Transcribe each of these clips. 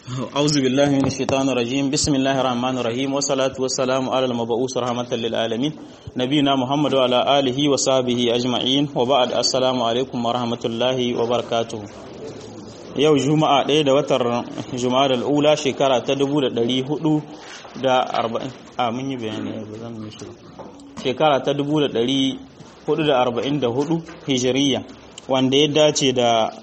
أعوذ بالله من الشيطان الرجيم بسم الله الرحمن الرحيم والصلاة والسلام على المبعوث رحمة للعالمين نبينا محمد وعلى آله وصحبه أجمعين وبعد السلام عليكم ورحمة الله وبركاته yau juma'a ɗaya da watan juma'a da al'ula shekara ta dubu da ɗari hudu da arba'in a mun yi bayani ba zan yi shi shekara ta dubu da ɗari hudu da arba'in da hudu hijiriya wanda ya dace da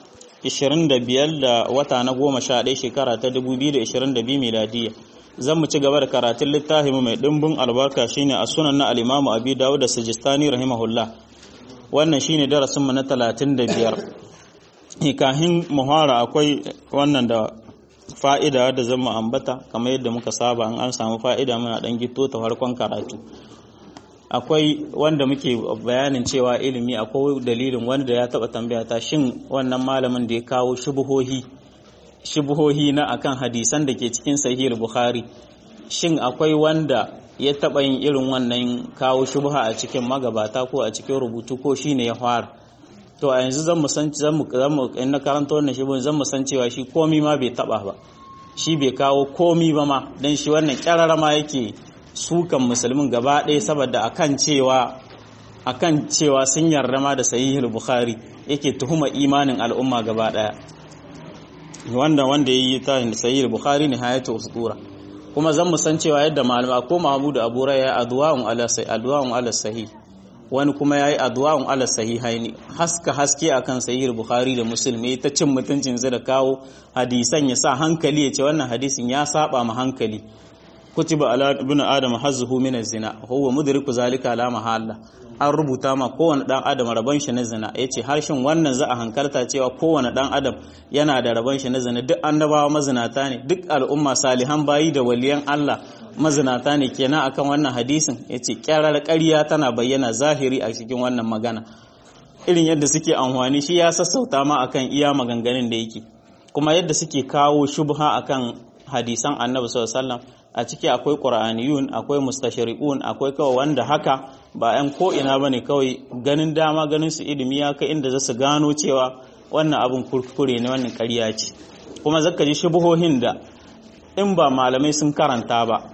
25 da wata na goma sha ɗaya shekara ta 2022 miladiya zan mu ci gaba da karatun littafin mai ɗimbin albarka shine a sunan na alimamu abi dawud da sajistani rahimahullah wannan shine darasinmu na 35 kahin muhara akwai wannan da fa'ida da zan mu ambata kamar yadda muka saba an samu fa'ida muna ɗan gito ta farkon karatu akwai wanda muke bayanin cewa ilimi akwai dalilin wanda ya taba tambaya ta shin wannan malamin da ya kawo shubuhohi shubuhohi na akan hadisan da ke cikin sahih bukhari shin akwai wanda ya taba yin irin wannan kawo shubha a cikin magabata ko a cikin rubutu ko shine ya fara to a yanzu zan mu san zan mu in na karanta wannan shubun zan mu san cewa shi komi ma bai taba ba shi bai kawo komi ba ma dan shi wannan kyarara ma yake sukan musulmin gaba ɗaya saboda akan cewa akan cewa sun yarda ma da sahihul bukhari yake tuhuma imanin al'umma gaba ɗaya wanda wanda yayi ta sahihul bukhari ne hayatu usura kuma zan mu san cewa yadda malama ko mahmud abu raya adwa'un ala sahih adwa'un ala sahih wani kuma yayi adwa'un ala sahihaini haska haske akan sahihul bukhari da muslim ta cin mutuncin da kawo hadisan ya sa hankali ya ce wannan hadisin ya saba ma hankali kutiba ala ibn adam hazzuhu min az-zina huwa mudriku zalika ala mahalla an rubuta ma kowane dan adam rabon shi na zina yace harshen wannan za a hankalta cewa kowane dan adam yana da rabon shi na zina duk annabawa mazinata ne duk al'umma salihan bayi da waliyan Allah mazinata ne kenan akan wannan hadisin yace kyarar ƙarya tana bayyana zahiri a cikin wannan magana irin yadda suke amfani shi ya sassauta ma akan iya maganganun da yake kuma yadda suke kawo shubha akan hadisan annabi sallallahu alaihi wasallam a ciki akwai ƙura'aniyun akwai mustashari'un akwai kawai wanda haka ba 'yan ko'ina ba ne kawai ganin dama ganin su ilimi ya kai inda za su gano cewa wannan abin kurkure ne wannan ƙarya ce kuma zaka ji shubuhohin da in ba malamai sun karanta ba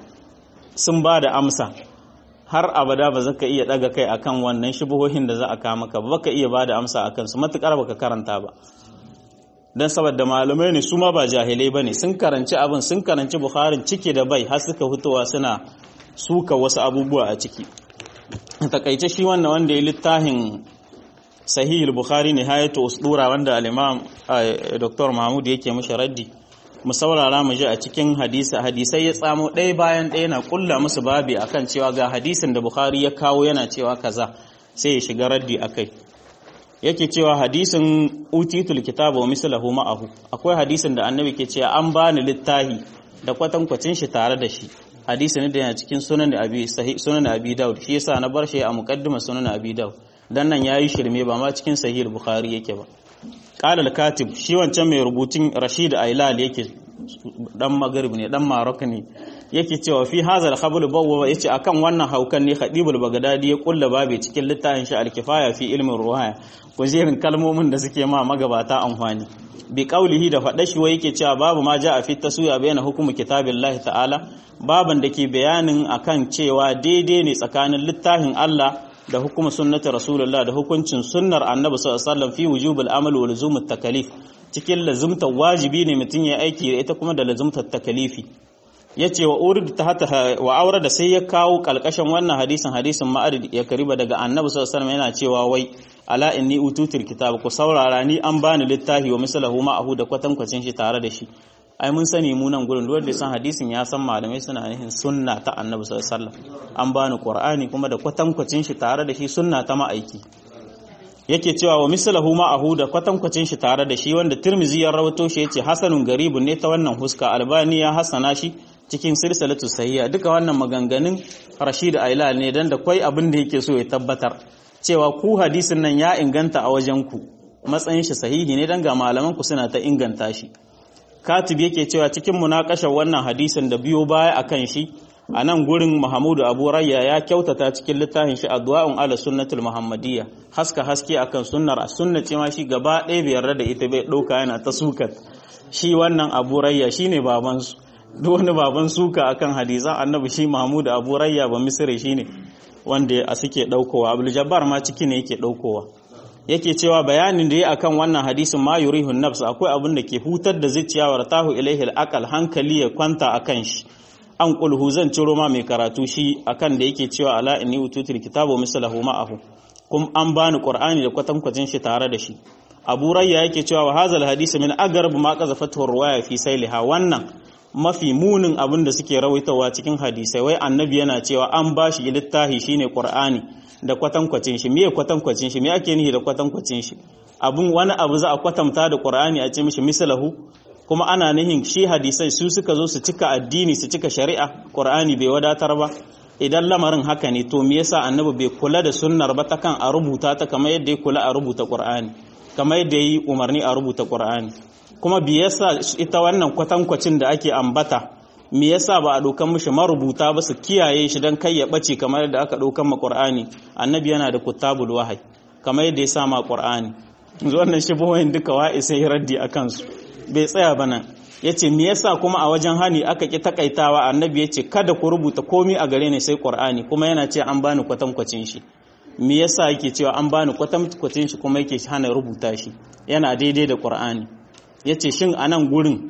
sun ba da amsa har abada ba zaka iya ɗaga kai akan wannan shubuhohin da za a kama ka ba ka iya ba da amsa akan su matuƙar baka karanta ba don saboda malamai ne su ma ba jahilai ba ne sun karanci abin sun karanci bukharin ciki da bai har suka fitowa suna suka wasu abubuwa a ciki takaice shi wannan wanda ya littafin sahihul bukhari ne hayatu usdura wanda al-imam dr mahmud yake mishi raddi mu saurara mu ji a cikin hadisi hadisai ya tsamo ɗaya bayan ɗaya na kulla musu babi akan cewa ga hadisin da bukhari ya kawo yana cewa kaza sai ya shiga raddi akai yake cewa hadisin utitul kitaba wa mislahu ma'ahu akwai hadisin da annabi ke cewa an bani littahi da kwatankwacin shi tare da shi hadisi ne da yana cikin sunan abi sahih sunan abi daud shi yasa na bar shi a muqaddima sunan abi daud dan nan yayi shirme ba ma cikin sahih bukhari yake ba qala al-katib shi wancan mai rubutun rashid ailal yake dan maghrib ne dan marok ne yake cewa fi hadha al-khabl bawwa yace akan wannan haukan ne khadibul bagdadi ya kulla babe cikin littafin shi al-kifaya fi ilmin ruhaya kujerin kalmomin da suke ma magabata amfani bi qaulihi da faɗa shi wai yake cewa babu ma ja a fi tasuya bayana hukumu kitabillahi ta'ala baban da ke bayanin akan cewa daidai ne tsakanin littafin Allah da hukumar sunnati rasulullah da hukuncin sunnar annabi sallallahu alaihi wasallam fi wujubul amal wa luzumut takalif cikin lazumta wajibi ne mutum ya aiki da ita kuma da lazumtar takalifi yace wa urid ta hata wa aure da sai ya kawo kalkashin wannan hadisin hadisin ma'arid ya kariba daga annabi sallallahu alaihi wasallam yana cewa wai ala inni ututul kitab ku saurara ni an bani littafi wa mislahu ma'ahu da kwatankwacin shi tare da shi ai mun sani mu nan gurin wanda san hadisin ya san malamai suna nihin sunna ta annabi sallallahu alaihi wasallam an bani qur'ani kuma da kwatankwacin shi tare da shi sunna ta ma'aiki yake cewa wa mislahu ma'ahu da kwatankwacin shi tare da shi wanda tirmizi ya rawato shi yace hasanun garibun ne ta wannan huska albani ya hasana shi cikin silsilatu sahiha duka wannan maganganun rashid ailal ne dan da kwai abin da yake so ya tabbatar cewa ku hadisin nan ya inganta a wajen ku matsayin shi sahihi ne dan ga malaman ku suna ta inganta shi katib yake cewa cikin munakashar wannan hadisin da biyo baya akan shi a nan gurin Muhammadu Abu Rayya ya kyautata cikin littafin shi Adwa'un ala sunnatul Muhammadiyya haska haske akan sunnar a sunnace ma shi gaba ɗaya bai yarda da ita bai ɗauka yana ta sukat shi wannan abu rayya shine baban su duk wani baban suka akan hadisan annabi shi mahmud abu rayya ba misri shine wanda a suke daukowa abdul jabbar ma ciki ne yake daukowa yake cewa bayanin da ya akan wannan hadisin ma yurihun nafs akwai abin da ke hutar da zuciya wa tahu ilaihi al hankali ya kwanta akan shi an kulhu zan ciro ma mai karatu shi akan da yake cewa ala inni ututul kitabu mislahu ma'ahu kum an bani qur'ani da kwatankwacin shi tare da shi abu rayya yake cewa wa hazal hadisi min agarb ma qazafatu ruwaya fi sailiha wannan mafi munin abin da suke rawaitawa cikin hadisai wai annabi yana cewa an bashi littahi shine qur'ani da kwatankwacin shi meye kwatankwacin shi me ake nihi da kwatankwacin shi abun wani abu za a kwatanta da qur'ani a ce mishi mislahu kuma ana nihin shi hadisai su suka zo su cika addini su cika shari'a qur'ani bai wadatar ba idan lamarin haka ne to me yasa annabi bai kula da sunnar ba ta kan a rubuta ta kamar yadda ya kula a rubuta qur'ani kamar yadda yi umarni a rubuta qur'ani kuma bi yasa ita wannan kwatankwacin da ake ambata me yasa ba a dokan mishi marubuta ba su kiyaye shi dan kai ya bace kamar yadda aka dokan ma qur'ani annabi yana da kutabul wahyi kamar yadda ya sa ma qur'ani yanzu wannan shibohin duka wa'i sai raddi akan su bai tsaya ba nan ya ce me yasa kuma a wajen hani aka ƙi takaitawa annabi ya ce kada ku rubuta komi a gare ni sai ƙur'ani kuma yana ce an bani kwatankwacin shi me yasa yake cewa an bani kwatankwacin shi kuma yake hana rubuta shi yana daidai da ƙur'ani ya ce shin a nan gurin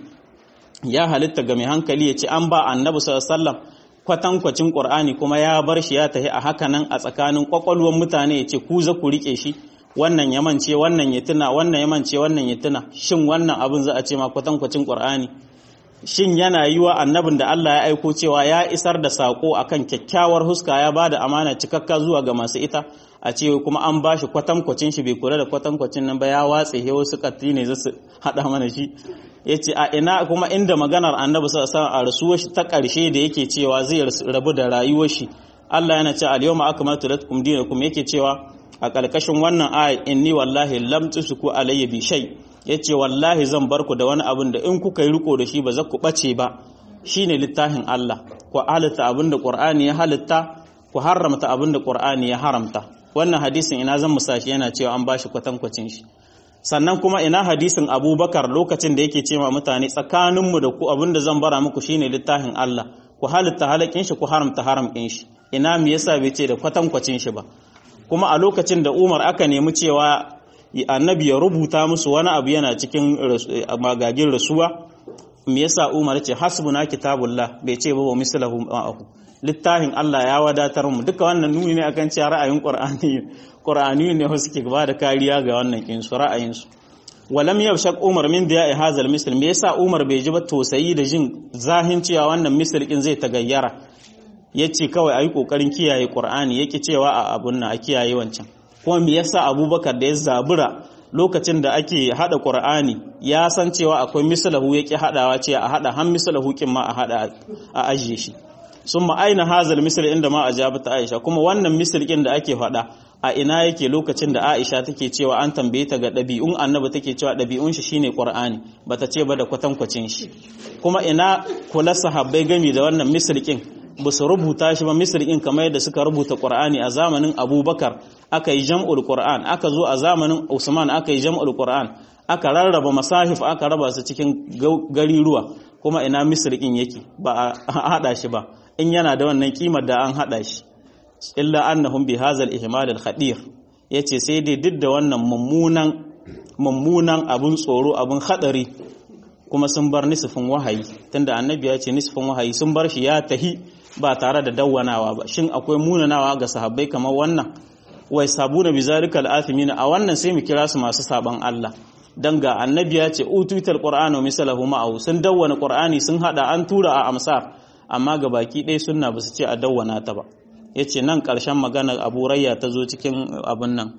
ya halitta ga mai hankali ya ce an ba annabi sallallahu kwatankwacin ƙur'ani kuma ya bar shi ya tafi a haka nan a tsakanin ƙwaƙwalwar mutane ya ce ku za ku riƙe shi wannan ya mance wannan ya tuna wannan ya mance wannan ya tuna shin wannan abin za a ce ma kwatankwacin qur'ani shin yana yi wa annabin da Allah ya aiko cewa ya isar da sako akan kyakkyawar huska ya bada amana cikakka zuwa ga masu ita a ce kuma an bashi kwatankwacin shi bai kula da kwatankwacin nan ba ya watse he wasu katti ne za su hada mana shi yace a ina kuma inda maganar annabi sallallahu alaihi wasallam a rasuwar shi ta karshe da yake cewa zai rabu da rayuwar shi Allah yana ce al-yawma akmaltu lakum dinakum yake cewa a ƙarƙashin wannan aya inni wallahi lam tusuku alayya bi shay yace wallahi zan bar ku da wani abin da in kuka yi riko da shi ba za ku bace ba shine littafin Allah ku halitta abin da Qur'ani ya halitta ku haramta abin da Qur'ani ya haramta wannan hadisin ina zan musashi yana cewa an bashi kwatankwacin shi sannan kuma ina hadisin Abubakar lokacin da yake cewa mutane tsakaninmu da ku abin da zan bara muku shine littafin Allah ku halitta halakin shi ku haramta haramkin shi ina me yasa bai ce da kwatankwacin shi ba kuma a lokacin da Umar aka nemi cewa annabi ya rubuta musu wani abu yana cikin magagin rasuwa me yasa Umar ce hasbuna kitabullah bai ce ba wa mislahu ma'ahu littafin Allah ya wadatar mu duka wannan nuni ne akan cewa ra'ayin Qur'ani Qur'ani ne wasu ke ba da kariya ga wannan kin su ra'ayin su walam yabshaq Umar min da hazal misl me yasa Umar bai ji ba tosayi da jin zahin cewa wannan misl kin zai tagayyara ya ce kawai a yi ƙoƙarin kiyaye ƙur'ani ya cewa a abun na a kiyaye wancan kuma me yasa abubakar da ya zabura lokacin da ake haɗa ƙur'ani ya san cewa akwai misalahu ya ƙi haɗawa ce a haɗa han misalahu ƙin ma a haɗa a ajiye shi sun ma'aina hazal misal inda ma a ta aisha kuma wannan misal ƙin da ake faɗa a ina yake lokacin da aisha take cewa an tambaye ta ga ɗabi'un annabi take cewa ɗabi'un shi shine ƙur'ani bata ce ba da kwatankwacin shi kuma ina kula sahabbai gami da wannan misal ƙin ba su rubuta shi ba misri'in kamar yadda suka rubuta qur'ani a zamanin abubakar aka yi jam'ul qur'an aka zo a zamanin usman aka yi jam'ul qur'an aka rarraba masahif aka raba su cikin gariruwa kuma ina misri'in yake ba a hada shi ba in yana da wannan kimar da an hada shi illa annahum bi hazal ihmal al khadir yace sai dai duk da wannan mummunan mummunan abun tsoro abun hadari kuma sun bar nisfin wahayi tunda annabi ya ce nisfin wahayi sun bar shi ya tahi ba tare da dawwanawa ba shin akwai munanawa ga sahabbai kamar wannan wai sabuna bizalika al-athimin a wannan sai mu kira su masu saban Allah dan ga annabi ya ce utuital qur'anu misalahu ma'ahu sun dawwana qur'ani sun hada an tura a amsar amma ga baki ɗaya sunna ba su ce a dawwana ta ba yace nan ƙarshen maganar Abu Rayya ta zo cikin abun nan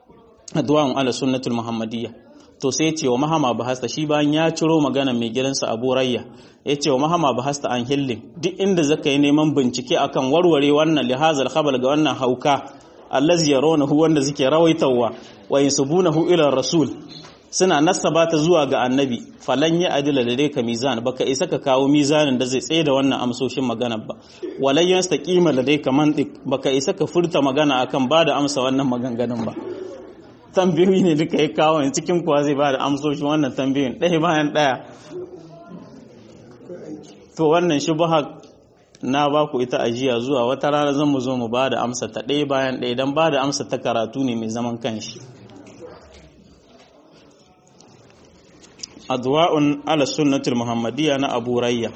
addu'an ala sunnatul muhammadiyya to sai ce wa mahama bahasta shi bayan ya ciro magana mai gidansa abu rayya ya ce wa mahama bahasta an hillin duk inda zaka yi neman bincike akan warware wannan lihazal khabal ga wannan hauka allazi yarawnahu wanda suke rawaitawa wa yansubunahu ila rasul suna nasaba ta zuwa ga annabi falan ya adila da dai ka mizan baka isa ka kawo mizanin da zai tsaye da wannan amsoshin magana ba walan yastaqima da dai ka mantiq baka isa ka furta magana akan ba da amsa wannan maganganun ba tambayoyi ne duka ya kawo ne cikin kuwa zai ba da amsoshin wannan tambayoyin ɗaya bayan ɗaya to wannan shubha na ba ku ita ajiya zuwa wata rana zan mu zo mu ba da amsa ta ɗaya bayan ɗaya don ba da amsa ta karatu ne mai zaman kanshi adwa'un ala sunnatul muhammadiyya na abu rayya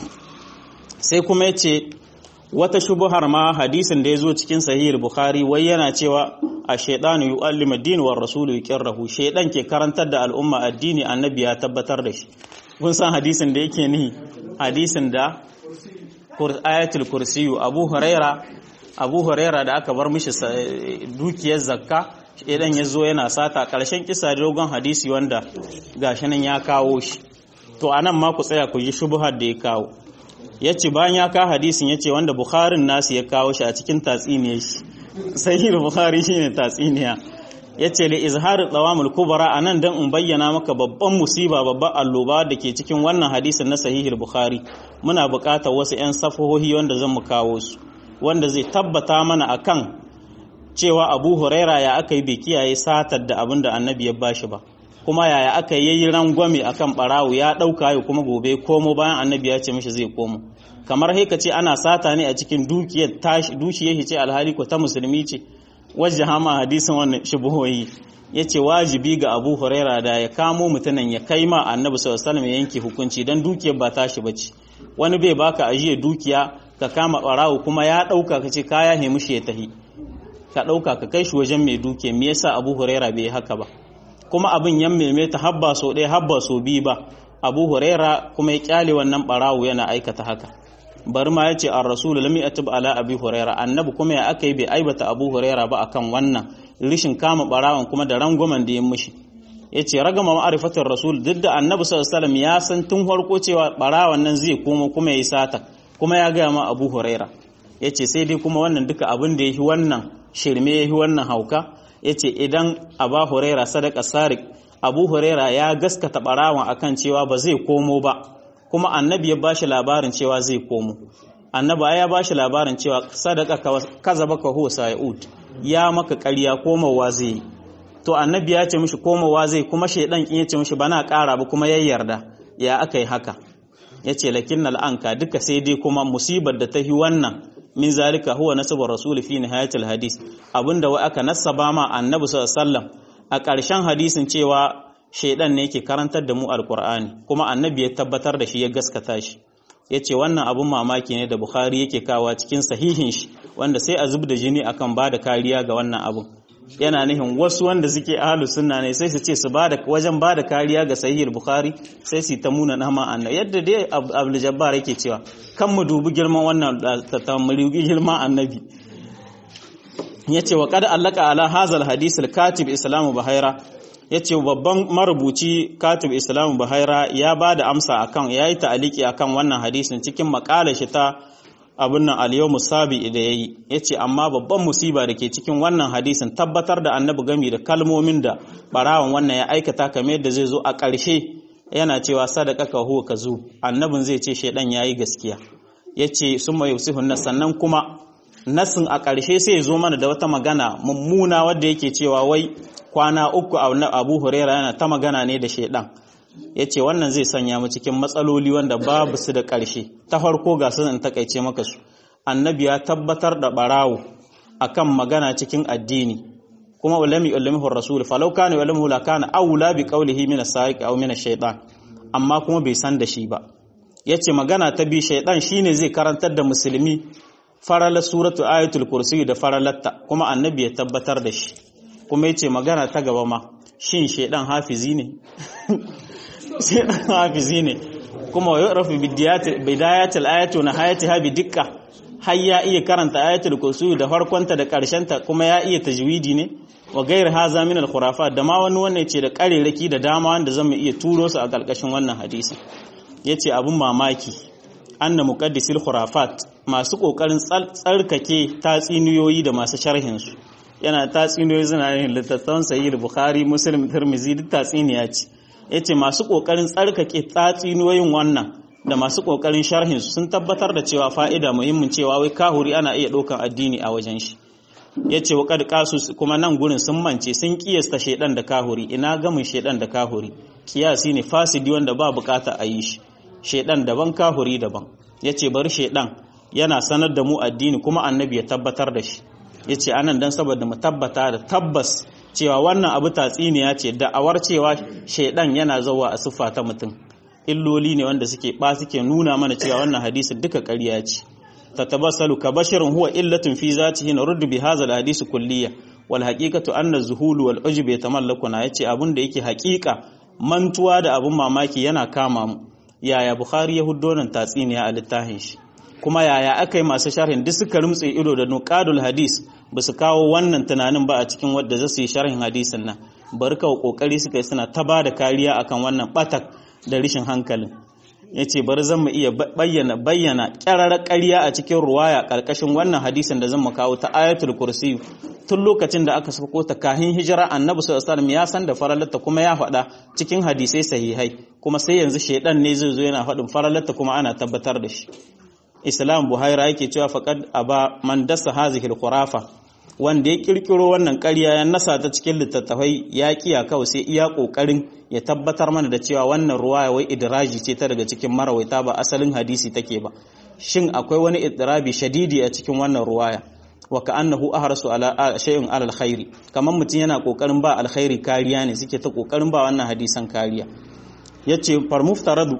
sai kuma yace wata shubuhar ma hadisin da ya zo cikin sahihul bukhari wai yana cewa a shaidanu yu'allimu ad-din wa rasulu yuqirrahu shaidan ke karantar da al'umma addini annabi ya tabbatar da shi kun san hadisin da yake ni hadisin da ayatul kursiyu abu huraira abu huraira da aka bar mishi dukiyar zakka idan ya zo yana sata ƙarshen kisa dogon hadisi wanda gashi nan ya kawo shi to anan ma ku tsaya ku ji shubuhar da ya kawo ya ce bayan ya kawo hadisin ya ce wanda bukharin nasu ya kawo shi a cikin tatsiniyar shi sahih bukhari shine tatsiniya ya ce li izhar tsawamul kubara a nan don in bayyana maka babban musiba babban alloba da ke cikin wannan hadisin na sahihul bukhari muna buƙatar wasu 'yan safahohi wanda zan mu kawo su wanda zai tabbata mana akan cewa abu huraira ya aka yi bai kiyaye satar da abin da annabi ya bashi ba kuma yaya aka yi rangwame akan barawo ya ɗauka ya kuma gobe komo bayan annabi ya ce mishi zai komo kamar haika ce ana sata ne a cikin dukiyar tashi dukiyar ce alhali ko ta musulmi ce wajen hama hadisin wannan shubuhoyi ya ce wajibi ga abu huraira da ya kamo mutumin ya kai ma annabi sallallahu alaihi ya yanke hukunci dan dukiyar ba tashi bace wani bai baka ajiye dukiya ka kama barawo kuma ya ɗauka ka ce kaya ne mushi ya tahi ka ɗauka ka kai shi wajen mai duke me yasa abu huraira bai haka ba kuma abin yan maimaita habba so ɗaya habba so biyu ba abu huraira kuma ya kyale wannan barawo yana aikata haka bari ma ya ce an rasulu lam yatub ala abi huraira annabi kuma ya aka yi bai aibata abu huraira ba akan wannan rishin kama barawon kuma da rangwamen da ya mishi ya ce ragama ma'arifatar rasul duk da annabi sallallahu alaihi ya san tun farko cewa barawon nan zai koma kuma ya yi sata kuma ya gaya ma abu huraira ya ce sai dai kuma wannan duka abin da ya yi wannan shirme ya yi wannan hauka ya ce idan aba huraira sadaka sarik abu huraira ya gaskata barawan akan cewa ba zai komo ba kuma annabi ya bashi labarin cewa zai komo annabi ya bashi labarin cewa sadaka kaza baka huwa sa'ud ya maka ƙarya komowa zai yi to annabi ya ce mishi komowa zai kuma shaidan kin ya ce mishi bana ƙara ba kuma ya yarda ya aka yi haka ya ce lakin al'anka duka sai dai kuma musibar da ta yi wannan min zalika huwa nasabar rasul fi nihayatil hadis abinda wai aka nasaba ma annabi sallallahu alaihi wasallam a ƙarshen hadisin cewa shaidan ne yake karantar da mu alqur'ani kuma annabi ya tabbatar da shi ya gaskata shi yace wannan abun mamaki ne da bukhari yake kawa cikin sahihin shi wanda sai a zub da jini akan ba da kariya ga wannan abun yana nihin wasu wanda suke ahlus sunna ne sai su ce su bada wajen bada kariya ga sahihul bukhari sai su ta muna nama annabi yadda dai abdul jabbar yake cewa kan mu dubi girman wannan ta mu girman annabi yace wa qad allaka ala hazal hadith al katib islamu bahaira yace babban marubuci katib islamu bahaira ya bada amsa akan yayi ta'aliki akan wannan hadisin cikin makalar shi ta abin nan al-yawmu sabi da yayi yace amma babban musiba da ke cikin wannan hadisin tabbatar da annabi gami da kalmomin da barawan wannan ya aikata kamar yadda zai zo a ƙarshe yana cewa sadaka ka huwa kazu annabin zai ce shedan yayi gaskiya yace summa yusihun nas sannan kuma nasin a ƙarshe sai ya zo mana da wata magana mummuna wadda yake cewa wai kwana uku Abu Huraira yana ta magana ne da shedan ya ce wannan zai sanya mu cikin matsaloli wanda babu su da ƙarshe ta farko ga su in takaice maka su annabi ya tabbatar da barawo akan magana cikin addini kuma ulami ulamihu rasul falau kana ulamihu la kana aula bi qawlihi min as-sariq aw min ash-shaytan amma kuma bai san da shi ba yace magana ta bi shaytan shine zai karantar da musulmi farala suratu ayatul kursi da faralatta kuma annabi ya tabbatar da shi kuma yace magana ta gaba ma shin shaydan hafizi ne sai dan hafizi ne kuma wa yu'rafu bidayatil ayati wa nihayatiha bi dikka har ya iya karanta ayatul kursi da farkonta da ta kuma ya iya tajwidi ne wa gair haza min al khurafat da ma wani wannan ce da kareraki da dama wanda zan iya turo su a karkashin wannan hadisi yace abun mamaki anna muqaddisil khurafat masu kokarin tsarkake tatsiniyoyi da masu sharhin su yana tatsiniyoyi suna yin littattafan sahih bukhari muslim tirmidhi duk tatsiniya ce ya ce masu ƙoƙarin tsarkake tatsinoyin wannan da masu ƙoƙarin sharhin sun tabbatar da cewa fa'ida muhimmin cewa wai kahuri ana iya ɗaukan addini a wajen shi yace wa qad qasu kuma nan gurin sun mance sun kiyasta shedan da kahuri ina gamin shedan da kahuri kiyasi ne fasidi wanda ba bukata a yi shi shedan daban kahuri daban yace bari shedan yana sanar da mu addini kuma annabi ya tabbatar da shi yace anan dan saboda mu tabbata da tabbas cewa wannan abu tatsiniya ce da'awar cewa shedan yana zawa a siffa ta mutum illoli ne wanda suke ba suke nuna mana cewa wannan hadisin duka ƙarya ce tatabassalu ka basharun huwa illatun fi zatihi naruddu bi hadha alhadith kulliyya wal haqiqatu anna zuhulu wal ujub yatamallakuna yace abun da yake haƙiƙa mantuwa da abun mamaki yana kama mu yaya bukhari ya huddo nan tatsiniya a littafin shi kuma yaya aka yi masu sharhin duk suka rumtse ido da nuqadul hadis ba su kawo wannan tunanin ba a cikin wadda za su yi sharhin hadisin nan bari kawo kokari suka yi suna ta ba da kariya akan wannan batak da rishin hankalin ya ce bari zan mu iya bayyana bayyana ƙyararar ƙarya a cikin ruwaya ƙarƙashin wannan hadisin da zan mu kawo ta ayatul kursi tun lokacin da aka sako ta kahin hijira annabi sallallahu alaihi ya san da faralarta kuma ya faɗa cikin hadisai sahihai kuma sai yanzu shedan ne zai zo yana faɗin faralarta kuma ana tabbatar da shi islam buhaira yake cewa faqad aba man dasa hazihi khurafa wanda ya kirkiro wannan ƙarya ya nasa ta cikin littattafai ya kiya kawai sai iya ƙoƙarin ya tabbatar mana da cewa wannan ruwaya wai idraji ce ta daga cikin marawaita ba asalin hadisi take ba shin akwai wani idrabi shadidi a cikin wannan ruwaya wa ka'annahu ahrasu ala shay'in ala alkhairi kaman mutum yana kokarin ba alkhairi kariya ne suke ta kokarin ba wannan hadisan kariya yace far muftaradu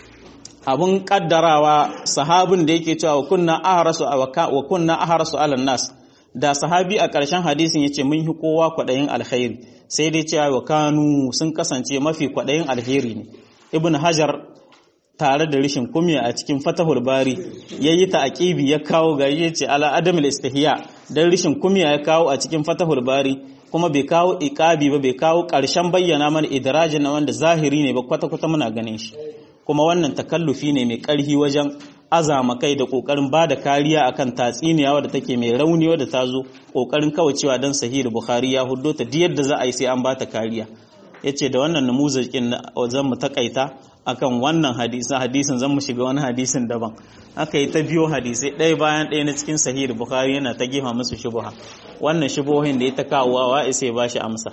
abun kaddarawa sahabin da yake cewa wa kunna ahrasu wa kunna ahrasu ala nas da sahabi a ƙarshen hadisin ya ce mun yi kowa kwaɗayin alkhairi sai dai cewa wa kanu sun kasance mafi kwaɗayin alheri ne ibn hajar tare da rishin kumya a cikin fatahul bari ya yi ta'aqibi ya kawo gari ya ce ala adamul istihya dan rishin kumya ya kawo a cikin fatahul bari kuma bai kawo iqabi ba bai kawo ƙarshen bayyana mana idrajin na wanda zahiri ne ba kwata-kwata muna ganin shi kuma wannan takallufi ne mai ƙarfi wajen azama kai da kokarin ba da kariya akan tatsiniya wadda take mai rauni wadda ta zo kokarin kawacewa don sahih bukhari ya huddo ta diyar da za a yi sai an ba ta kariya yace da wannan namuzakin zan mu takaita akan wannan hadisin hadisin zan mu shiga wani hadisin daban aka yi ta biyo hadisai ɗaya bayan ɗaya na cikin sahih bukhari yana ta gefa musu shubuha wannan shubuhohin da ya ta kawo wa sai ba shi amsa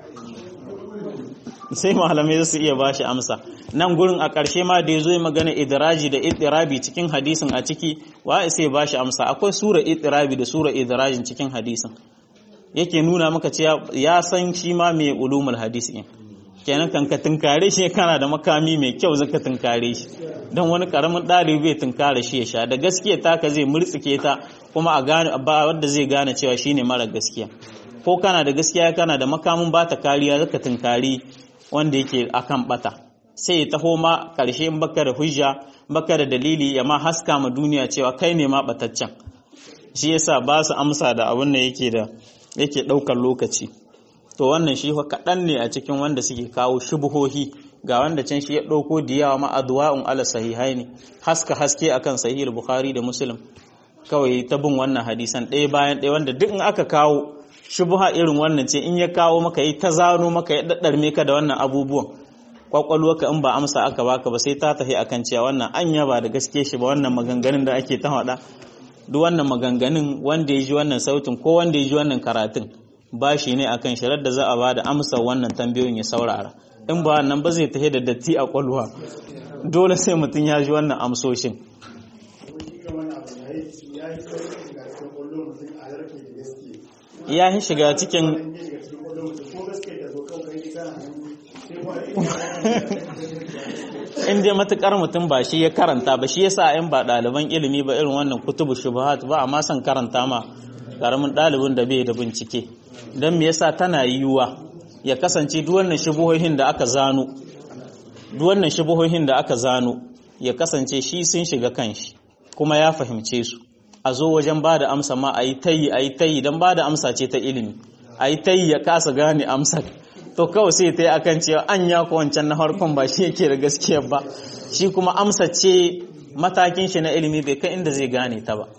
sai malamai su iya ba shi amsa nan gurin a ƙarshe ma da ya zo magana idiraji da idirabi cikin hadisin a ciki wa sai ba shi amsa akwai sura idirabi da sura idirajin cikin hadisin yake nuna maka cewa ya san shi ma mai ulumul hadisi kenan kan ka tunkare shi kana da makami mai kyau zaka tunkare shi don wani karamin ɗalibi bai tunkare shi ya sha da gaskiya taka zai murtsike ta kuma a gane ba wanda zai gane cewa shine mara gaskiya ko kana da gaskiya kana da makamin ba ta kariya zaka tunkari wanda yake akan bata sai ya taho ma karshe in baka da hujja baka da dalili ya ma haska ma duniya cewa kai ne ma bataccen shi yasa ba su amsa da abin da yake da yake daukar lokaci to wannan shi kaɗan ne a cikin wanda suke kawo shubuhohi ga wanda can shi ya ɗauko da yawa ma adwa'un ala sahihai ne haska haske akan sahih bukhari da muslim kawai ta bin wannan hadisan ɗaya bayan ɗaya wanda duk in aka kawo shubuha irin wannan ce in ya kawo maka yi ta zano maka ya daddarme ka da wannan abubuwan kwakwalwarka in ba amsa aka baka ba sai ta tafi akan cewa wannan anya ba da gaske shi ba wannan maganganun da ake ta faɗa duk wannan maganganun wanda ya ji wannan sautin ko wanda ya ji wannan karatun ba shi ne akan shirar da za a ba da amsa wannan tambayoyin ya saurara in ba wannan ba zai tafi da datti a kwalwa dole sai mutum ya ji wannan amsoshin ya yi shiga cikin in dai matukar mutum ba shi ya karanta ba shi yasa in ba ɗaliban ilimi ba irin wannan kutubu shubuhat ba amma son karanta ma karamin ɗalibin da bai da bincike don me yasa tana yiwuwa ya kasance duk wannan shubuhohin da aka zano duk wannan shubuhohin da aka zano ya kasance shi sun shiga kanshi kuma ya fahimce su a zo wajen ba da amsa ma a yi tayi a yi tayi don ba da amsa ce ta ilimi a yi tayi ya kasa gane amsar to kawai sai ta yi akan cewa an ya ku wancan na harkon ba shi yake da gaskiya ba shi kuma amsa ce matakin shi na ilimi bai kai inda zai gane ta ba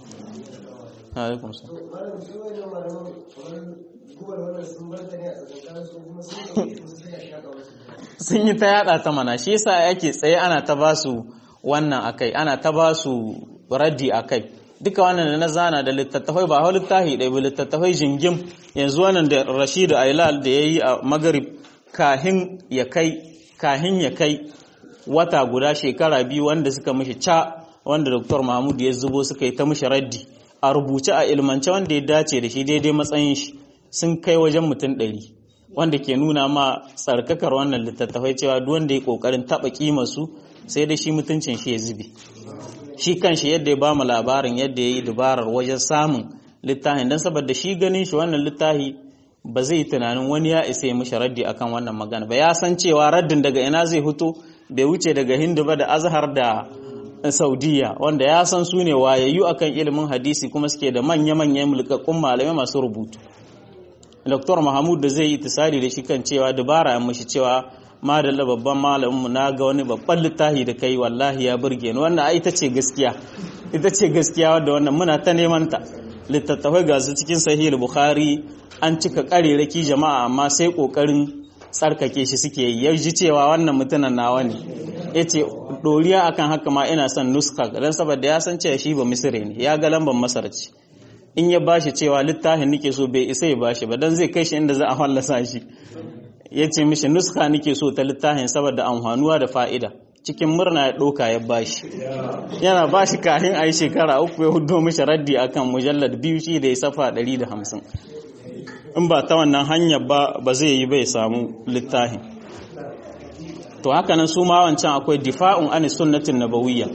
sun yi ta yada ta mana shi yasa yake tsaye ana ta ba su wannan akai ana ta ba su raddi akai duka wannan da na zana da littattafai ba hau littafi ɗaya ba littattafai jingim yanzu wannan da rashidu ailal da ya yi a magarib kahin ya kai kahin ya kai wata guda shekara biyu wanda suka mishi ca wanda dr mahmud ya zubo suka yi ta mishi raddi a rubuce a ilmance wanda ya dace da shi daidai matsayin shi sun kai wajen mutum ɗari wanda ke nuna ma tsarkakar wannan littattafai cewa duk wanda ya kokarin taɓa kimar su sai dai shi mutuncin shi ya zube shi kanshi yadda ya bamu labarin yadda ya yi dubarar wajen samun littafin don saboda shi ganin shi wannan littafi ba zai yi tunanin wani ya isa ya mishi raddi akan wannan magana ba ya san cewa raddin daga ina zai fito bai wuce daga hindu ba da azhar da saudiya wanda ya san su ne wayayyu akan ilimin hadisi kuma suke da manya-manyan mulkakkun malamai masu rubutu Dr. Mahmud da zai yi tisari da shi kan cewa dubara ya mishi cewa madalla babban malaminmu na ga wani babban littafi da kai wallahi ya burge ni wannan ai ita ce gaskiya ita ce gaskiya wadda wannan muna ta neman ta littattafai ga su cikin sahih bukhari an cika kareraki jama'a amma sai kokarin tsarkake shi suke yi ya ji cewa wannan mutumin nawa ne yace doriya akan haka ma ina son nuska dan saboda ya san cewa shi ba misire ne ya ga lambar masar ce in ya bashi cewa littafin nake so bai isa ya bashi ba dan zai kai shi inda za a fallasa shi ya ce mishi nuska nake so ta littafin saboda amfanuwa da fa'ida cikin murna ya ɗauka ya bashi yana bashi kafin a yi shekara uku ya hudo mishi raddi akan mujallar biyu shi da ya safa 150 in ba ta wannan hanyar ba ba zai yi bai samu littafin to haka nan su ma wancan akwai difa'un an sunnatin nabawiyya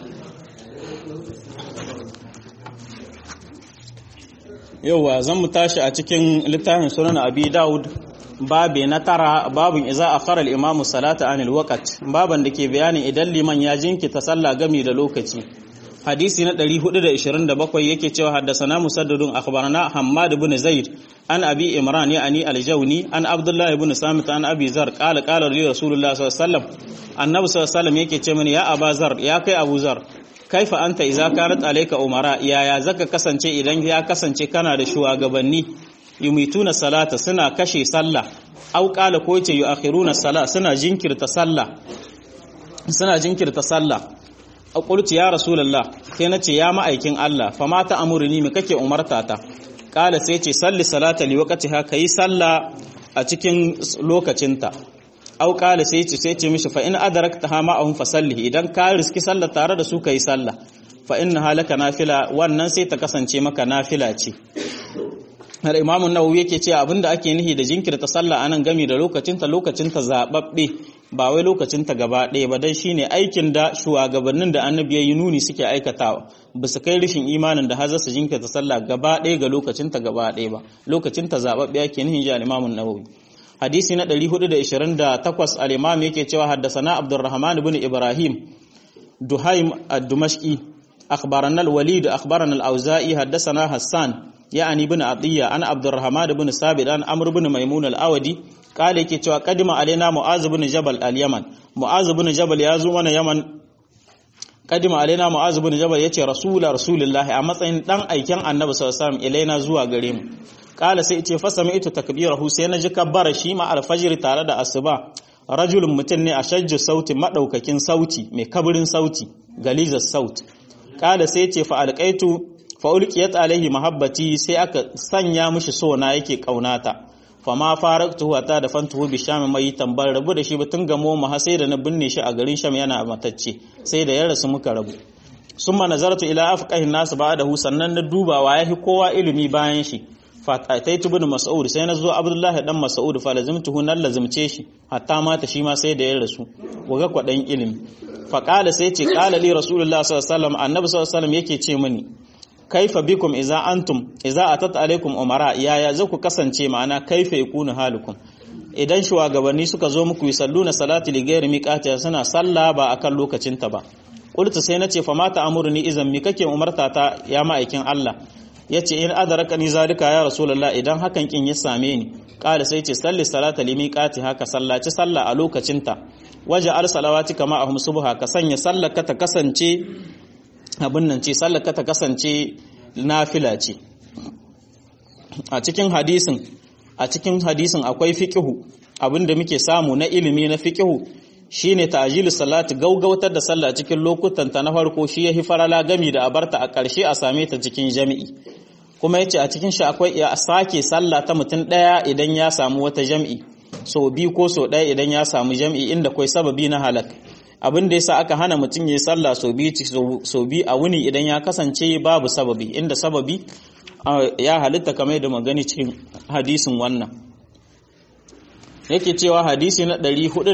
yauwa zan mu tashi a cikin littafin sunan abi daud babe na tara babin iza a faral imamu salata anil waqt baban da ke bayanin idan liman ya jinkita sallah gami da lokaci hadisi na 427 yake cewa haddasana musaddadun akhbarana hammad ibn zaid an abi imran yani al-jawni an abdullah ibn samit an abi zar qala qala li rasulullah sallallahu alaihi wasallam annabi sallallahu alaihi wasallam yake ce mini ya aba zar ya kai abu zar kaifa anta idza kanat alayka umara yaya zaka kasance idan ya kasance kana da shugabanni yumituna salata suna kashe sallah aw qala ko yace yuakhiruna salah suna jinkirta sallah suna jinkirta sallah qultu ya rasulullah sai nace ya ma'aikin Allah fa ma ta amurni me kake umarta ta qala sai ce salli salata li waqtiha kai sallah a cikin lokacinta au qala sai ce sai ce mishi fa in adraktaha ma'ahum fa salli idan ka riski sallah tare da su kai sallah fa inna halaka nafila wannan sai ta kasance maka nafila ce har imamu nawawi yake ce abinda ake nihi da jinkirta sallah anan gami da lokacinta lokacinta zababbe ba wai lokacinta gaba ɗaya ba dan shine aikin da shugabannin da annabi ya yi nuni suke aikatawa ba su kai rishin imanin da har su jinkirta sallah gaba ɗaya ga lokacinta gaba ɗaya ba lokacinta zababbe ake nihi ji al-imamu nawawi hadisi na 428 al-imam yake cewa haddasana abdurrahman ibn ibrahim duhaim ad-dumashqi akhbarana al-walid akhbarana al-auza'i haddasana hassan يعني بن عطية أنا عبد الرحمن بن ثابت أنا عمرو بن ميمون الأودي قال yake cewa kadima alaina mu'az bin jabal al-yaman mu'az bin jabal ya zo mana yaman kadima alaina mu'az bin jabal yace rasul rasulullah a matsayin dan aiken annabi sallallahu alaihi wasallam ilaina zuwa gare mu kala sai yace fasami ita takbirahu sai na ji kabbara shi ma al-fajr tare da asuba rajulun mutum ne a shajju sauti madaukakin sauti mai kabirin sauti galizar saut kala sai yace fa alqaitu fa'ulƙiyat alaihi mahabbati sai aka sanya mishi sona yake ƙaunata fama faraktuhu ta da fantuhu bi sham mai tambar rabu da shi ba tun gamo mu sai da na binne shi a garin sham yana matacce sai da ya rasu muka rabu summa nazartu ila afqahin nas ba'dahu sannan na dubawa yahi kowa ilimi bayan shi fataitu bin mas'ud sai na zo abdullahi dan mas'ud fa lazimtuhu nan lazimce shi hatta mata shi ma sai da ya rasu waga kwadan ilimi fa qala sai ce qala li rasulullahi sallallahu alaihi wasallam annabi sallallahu alaihi wasallam yake ce mini kaifa bikum iza antum iza atat alaikum umara yaya za ku kasance ma'ana kaifa yakunu halukum idan shugabanni suka zo muku yusalluna salati li ghairi miqati suna sallah ba akan lokacin ta ba qultu sai nace fa mata amurni idan mi kake umarta ta ya ma'aikin Allah yace in adrakani zalika ya rasulullah idan hakan kin ya same ni qala sai ce salli salata li miqati haka sallaci sallah a lokacin ta waje al salawati kama ahum subha ka sanya sallaka ta kasance abin nan ce sallaka ta kasance nafila ce a cikin hadisin a cikin hadisin akwai fiqihu abinda muke samu na ilimi na fiqihu shine ta'jilu salati gaugautar da sallah cikin lokutan ta na farko shi yahi farala gami da abarta a ƙarshe a same ta cikin jami'i kuma yace a cikin shi akwai ya sake sallah ta mutum daya idan ya samu wata jami'i so bi ko so daya idan ya samu jami'i inda kai sababi na halak abin da yasa aka hana mutum yayi sallah so bi so bi a wuni idan ya kasance babu sababi inda sababi ya halitta kamar da magani cikin hadisin wannan yake cewa hadisi na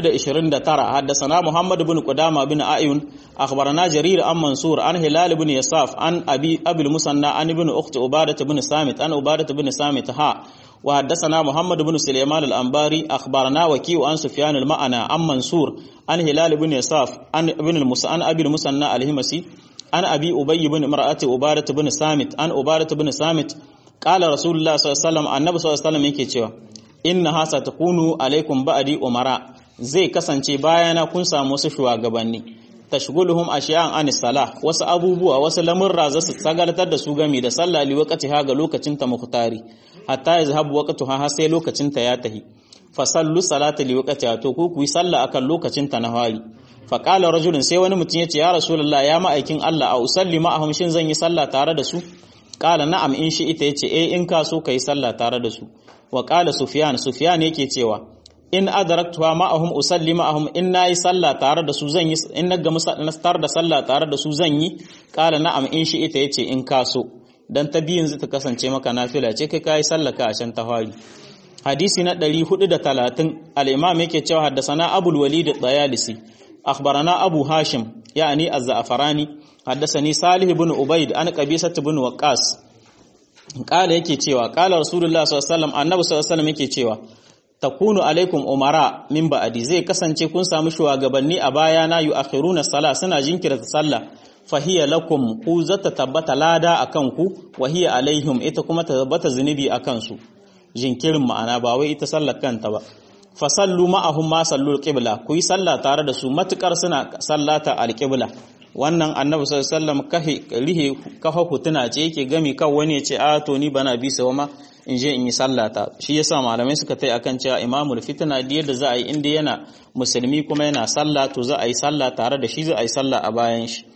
429 haddasana Muhammad ibn Qudama bin Ayun akhbarana Jarir an Mansur an Hilal ibn Yasaf an Abi Abil Musanna an ibn Ukht Ubadah ibn Samit an Ubadah ibn Samit ha wa haddasana Muhammad ibn Sulaiman al-Anbari akhbarana Waki' an Sufyan al-Ma'ana an Mansur an Hilal ibn Yasaf an ibn al-Musa an Abi Musanna al-Himasi an Abi Ubay ibn Imra'ati Ubadah ibn Samit an Ubadah ibn Samit qala Rasulullah sallallahu alaihi wasallam annabi sallallahu alaihi wasallam yake cewa inna hasa ta kunu alaikum ba'adi umara zai kasance bayana kun samu wasu shugabanni tashguluhum ashiyan an salah wasu abubuwa wasu lamurra za su sagartar da su gami da sallah li waqti ha ga lokacin ta muhtari hatta yazhabu waqtuha har sai lokacin ta ya tahi fa sallu salata li waqtiha to ku ku yi sallah akan lokacin ta na hali fa qala rajulun sai wani mutum yace ya rasulullah ya ma'aikin Allah a usalli ma'ahum shin zan yi sallah tare da su qala na'am in shi ita yace eh in ka so kai sallah tare da su wa ƙala sufiyan sufiyan yake cewa in adaraktuwa ma'ahum usalli ma'ahum in nayi sallah tare da su zan yi in naga nastar da sallah tare da su zan yi ƙala na'am in shi ita yace in kaso dan ta biyin zai ta kasance maka nafila ce kai kai sallah ka a can ta fari hadisi na 430 al-imam yake cewa haddasana abul walid at-tayalisi akhbarana abu hashim yani az-za'farani haddasani salih ibn ubayd an qabisat ibn waqqas kala yake cewa kala rasulullah sallallahu alaihi wasallam annabi sallallahu alaihi wasallam yake cewa takunu alaikum umara min ba'di zai kasance kun samu shugabanni a baya na yu'akhiruna sala suna jinkirta sallah fahiya lakum ku zata tabbata lada akan ku wa hiya alaihim ita kuma ta tabbata zunubi akan su jinkirin ma'ana ba wai ita sallar kanta ba fasallu ma'ahum ma sallul qibla ku yi sallah tare da su matukar suna sallata alqibla wannan annabi sallallahu alaihi wasallam kahe rihe kafa hutuna ce yake gami kan wani ya ce a to ni bana bi sawa ma in je in yi sallata shi yasa malamai suka tai akan cewa imamul fitna da yadda za a yi inda yana musulmi kuma yana sallah to za a yi sallah tare da shi za a yi sallah a bayan shi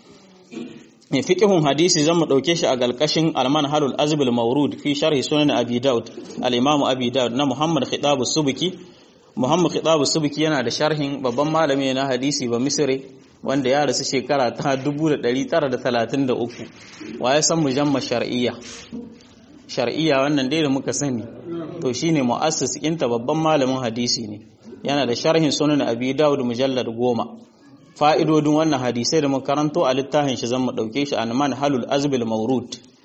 mai fiqhun hadisi zan mu dauke shi a galkashin al-manhalul azbul mawrud fi sharhi sunan abi daud al-imam abi daud na muhammad khitab subki muhammad khitab subki yana da sharhin babban malami na hadisi ba misri wanda ya rasu shekara ta 1933 waye san mujamma shar'iyya shar'iyya wannan dai da muka sani to shine muassis inta babban malamin hadisi ne yana da sharhin sunan abi daud mujallad goma fa'idodin wannan hadisai da muka karanto a littafin shi zan mu dauke shi anman halul azbil mawrud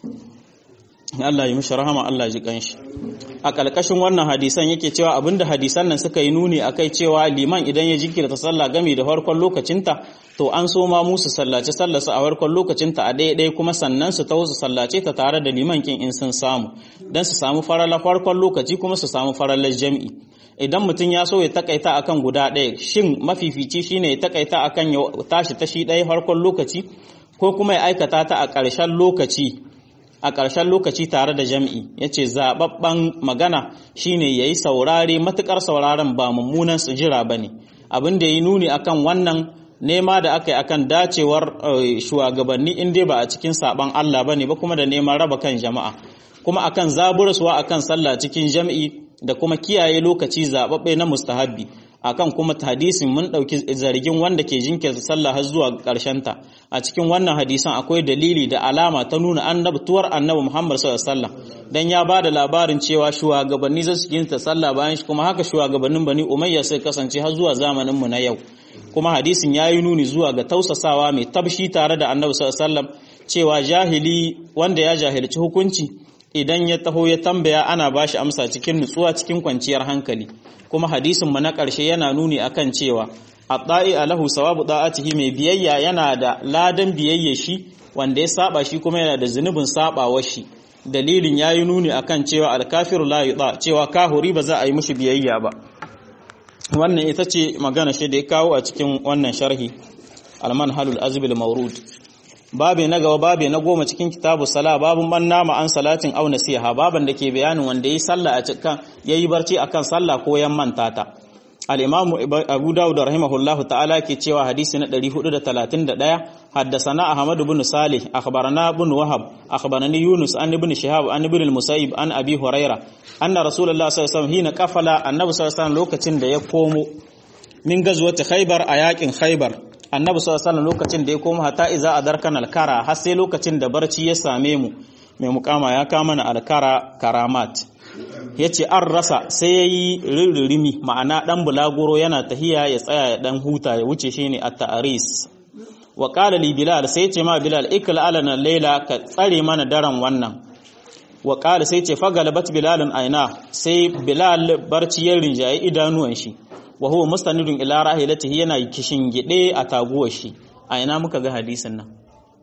Allah ya mishi rahama Allah ji kanshi a kalkashin wannan hadisan yake cewa abinda hadisan nan suka yi nuni akai cewa liman idan ya jinkirta sallah gami da farkon lokacinta to an so ma musu sallace sallarsa a farkon lokacinta a ɗaya kuma sannan su tawo su sallace ta tare da liman kin in sun samu dan su samu farala farkon lokaci kuma su samu faralar jami'i idan mutum ya so ya takaita akan guda ɗaya shin mafifici shine ya takaita akan ya tashi ta shi ɗaya farkon lokaci ko kuma ya aikata ta a ƙarshen lokaci a ƙarshen lokaci tare da jam'i ya ce zaɓaɓɓen magana shine ya yi saurare matuƙar sauraren ba mummunan su jira ba ne abin da ya yi nuni akan wannan nema da aka yi akan dacewar shugabanni in dai ba a cikin saɓan Allah ba ne ba kuma da neman raba kan jama'a kuma akan zaburaswa akan sallah cikin jam'i da kuma kiyaye lokaci zaɓaɓɓe na mustahabbi akan kuma hadisin mun ɗauki zargin wanda ke jinkirta sallah har zuwa ta a cikin wannan hadisan akwai dalili da alama ta nuna annabtuwar annabi Muhammad sallallahu alaihi wasallam dan ya bada labarin cewa shugabanni za su jinkirta sallah bayan shi kuma haka shugabannin Bani Umayya sai kasance har zuwa zamanin mu na yau kuma hadisin yayi nuni zuwa ga tausasawa mai tabshi tare da annabi sallallahu alaihi wasallam cewa jahili wanda ya jahilci hukunci idan ya taho ya tambaya ana ba shi amsa cikin nutsuwa cikin kwanciyar hankali kuma hadisin mu na ƙarshe yana nuni akan cewa at-ta'i alahu sawabu da'atihi mai biyayya yana da ladan biyayya shi wanda ya saba shi kuma yana da zunubin sabawar shi dalilin yayi nuni akan cewa al-kafiru la yuta cewa kahuri ba za a yi mishi biyayya ba wannan ita ce magana shi da ya kawo a cikin wannan sharhi al-manhalul azbil mawrud babe na gaba babe na goma cikin kitabu sala babun man nama an salatin au nasiha baban da ke bayanin wanda yi sallah a cikin yayi barci akan sallah ko yan manta ta al-imam abu dawud rahimahullahu ta'ala ke cewa hadisi na 431 haddathana ahmad ibn salih akhbarana ibn wahab akhbarani yunus an ibn shihab an ibn al-musayyib an abi huraira anna rasulullah sallallahu alaihi wasallam hina kafala annabi sallallahu alaihi wasallam lokacin da ya komo min gazwati khaybar a yakin khaybar annabi sallallahu alaihi wasallam lokacin da ya komo hatta iza adarkan al-kara har sai lokacin da barci ya same mu mai mukama ya kama na al-kara karamat ya ce an rasa sai ya yi ririmi ma'ana ɗan bulaguro yana tahiya ya tsaya ya ɗan huta ya wuce shi ne a ta'aris wa ƙala li bilal sai ce ma bilal ikil alana laila ka tsare mana daren wannan wa ƙala sai ce fagalabat bilalin aina sai bilal barci ya rinjaye idanuwan shi wa huwa mustanidun ila rahilatihi yana kishin gide a taguwar shi aina muka ga hadisin nan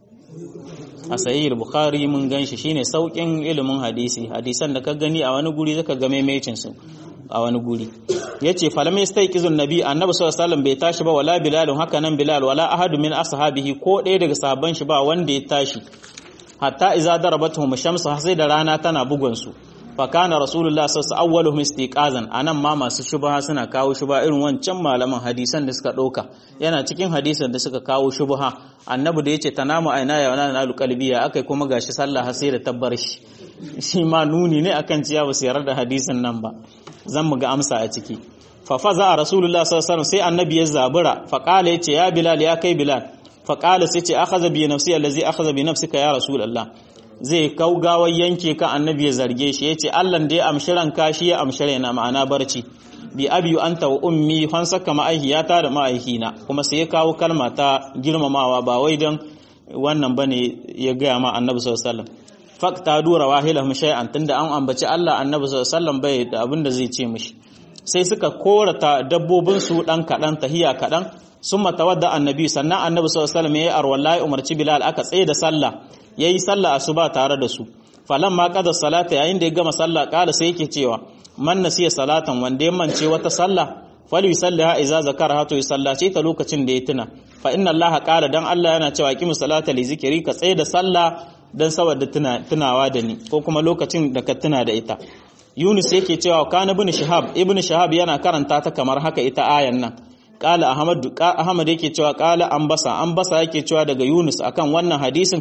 a sahih bukhari mun ganshi shine saukin ilimin hadisi hadisan da ka gani a wani guri zaka ga maimacin su a wani guri yace falam yastayqizun nabi annabi sallallahu alaihi wasallam bai tashi ba wala bilal haka nan bilal wala ahadu min ashabihi ko ɗaya daga sahabban shi ba wanda ya tashi hatta iza darabatuhum shamsu sai da rana tana bugun su fakana rasulullah sassa awwaluhum istiqazan anan ma masu shubha suna kawo shubha irin wancan malaman hadisan da suka ɗauka yana cikin hadisan da suka kawo shubha annabi da yace tanamu aina ya wana nalu qalbiya akai kuma gashi sallah har sai da tabbar shi shi ma nuni ne akan ciya ba su yarda da hadisin nan ba zan mu ga amsa a ciki fa faza rasulullah sallallahu alaihi sai annabi ya zabura fa qala yace ya bilal ya kai bilal fa qala sai ce akhadha bi nafsi allazi akhadha bi nafsika ya rasulullah zai kaugawar yanke ka annabi ya zarge shi ya ce allan da ya amshi ranka shi ya amshi raina ma'ana barci bi abiyu anta wa ummi fan saka ma'aihiyata da ma'aihina kuma sai ya kawo kalma ta girmamawa ba wai don wannan bane ya gaya ma annabi sallallahu alaihi wasallam fakta dura wahilahum shay'an tunda an ambaci Allah annabi sallallahu alaihi wasallam bai da abin da zai ce mishi sai suka korata dabbobin su dan kadan tahiya kadan summa tawadda annabi sannan annabi sallallahu alaihi wasallam yayi arwallahi umarci bilal aka tsaye da sallah yayi sallah asuba tare da su falamma qada salata yayin da ya gama sallah kala sai yake cewa man nasiya salatan wanda ya mance wata sallah fal yusalliha idza zakara to yusallace ta lokacin da ya tuna fa inna allaha qala dan Allah yana cewa qimu salata li zikri ka tsaye da sallah dan saboda tunawa da ni ko kuma lokacin da ka tuna da ita Yunus yake cewa kana ibn Shihab ibn Shihab yana karanta ta kamar haka ita ayan nan qala Ahmad Ahmad yake cewa qala Ambasa Ambasa yake cewa daga Yunus akan wannan hadisin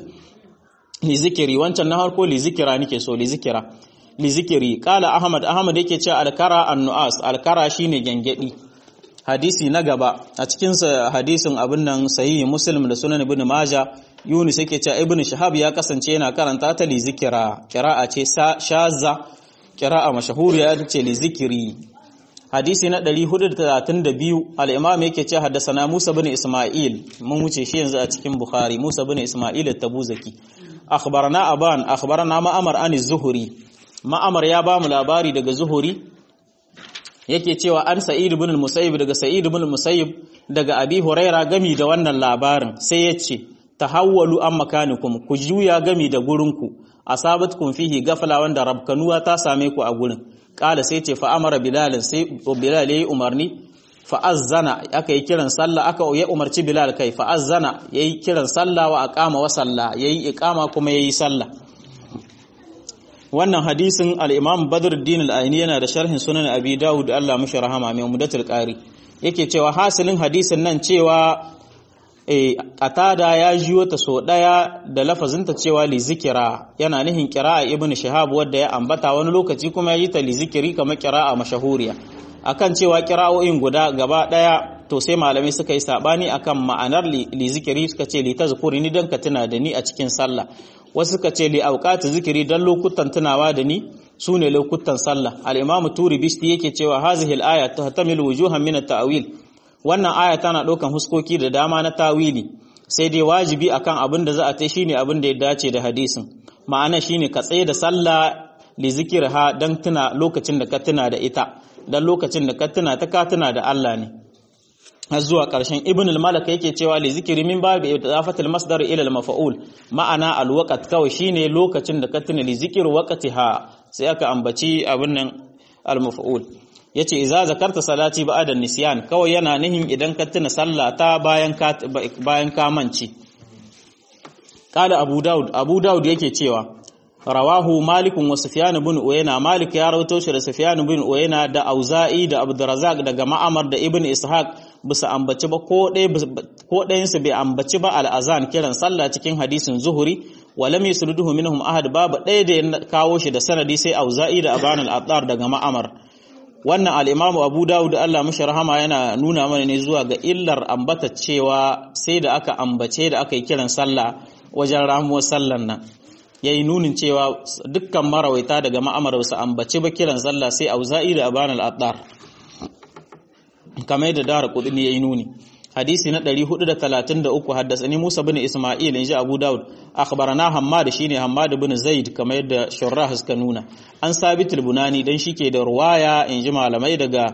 li zikiri wancan na harko li zikira nake so li zikira li zikiri qala Ahmad Ahmad yake cewa alkara annuas alkara shine gengedi hadisi na gaba a cikin hadisin abin nan sahihi Muslim da Sunan Ibn Majah Yunus yake cewa Ibn Shihab ya kasance yana karanta ta li zikira qira'a ce shazza qira'a mashahuriya ce li zikiri hadisi na 432 al-imam yake cewa haddathana Musa bin Isma'il mun wuce shi yanzu a cikin Bukhari Musa bin Isma'il at-Tabuzaki akhbarana aban akhbarana ma'amar an az-Zuhri ma'amar ya ba mu labari daga Zuhri yake cewa an Sa'id ibn al-Musayyib daga Sa'id ibn al-Musayyib daga Abi Huraira gami da wannan labarin sai yace tahawwalu an makanikum ku juya gami da gurinku asabatkum fihi gafala wanda rabkanuwa ta same ku a gurin kala sai ce fa amara bilal sai bilal yayi umarni fa azzana aka yi kiran sallah aka ya umarci bilal kai fa azzana yayi kiran sallah wa aqama wa salla yayi iqama kuma yayi sallah wannan hadisin al-imam badruddin al-aini yana da sharhin sunan abi daud Allah mushi rahama mai mudatul qari yake cewa hasilin hadisin nan cewa e qatada ya jiyo ta so daya da lafazinta cewa li zikira yana nihin qira'a ibnu shihab wanda ya ambata wani lokaci kuma ya yi ta li zikiri kamar qira'a mashahuriya akan cewa qira'o'in guda gaba daya to sai malamai suka yi sabani akan ma'anar li zikiri suka ce li tazkuri ni dan ka tuna da ni a cikin sallah wasu suka ce li awqati zikiri dan lokutan tunawa da ni sune lokutan sallah al-imamu turi bishti yake cewa hazihi al-aya tahtamilu wujuhan min at-ta'wil wannan aya tana ɗaukan huskoki da dama na tawili sai dai wajibi akan abin da za a ta shine abin da ya dace da hadisin ma'ana shine ka tsaye da sallah li zikirha dan tuna lokacin da ka tuna da ita dan lokacin da ka tuna ta ka tuna da Allah ne har zuwa ƙarshen ibn al-malak yake cewa li zikri min babi idafatul masdar ila al-maf'ul ma'ana al-waqt kawai shine lokacin da ka tuna li zikir waqtiha sai aka ambaci abin nan al-maf'ul yace idza zakarta salati ba'da nisyan kawai yana nihin idan ka tuna sallah ta bayan ka bayan ka mance qala abu daud abu daud yake cewa rawahu malikun wa sufyan ibn uyayna malik ya rawaito shi da sufyan ibn uyayna da auza'i da abdurrazzaq daga ma'amar da ibn ishaq bisa ambaci ba ko ɗayan su bai ambaci ba al'azan kiran sallah cikin hadisin zuhuri wa lam yusriduhu minhum ahad babu ɗaya da ya kawo shi da sanadi sai auza'i da aban al-attar daga ma'amar wannan al-imamu abu dawud Allah mashi rahama yana nuna mana ne zuwa ga illar ambata cewa sai da aka ambace da aka yi kiran sallah wajen ramuwar sallan nan ya yi nunin cewa dukkan marawaita daga ma'amar su ambaci ba kiran sallah sai auza'i da aban al-attar kamar yadda dara kudin ya yi nuni hadisi na 433 haddasani Musa bin Isma'il inji Abu Dawud akhbarana Hammad shine Hammad bin Zaid kamar yadda Shurrah suka nuna an Sabit al-Bunani dan shike da ruwaya inji malamai daga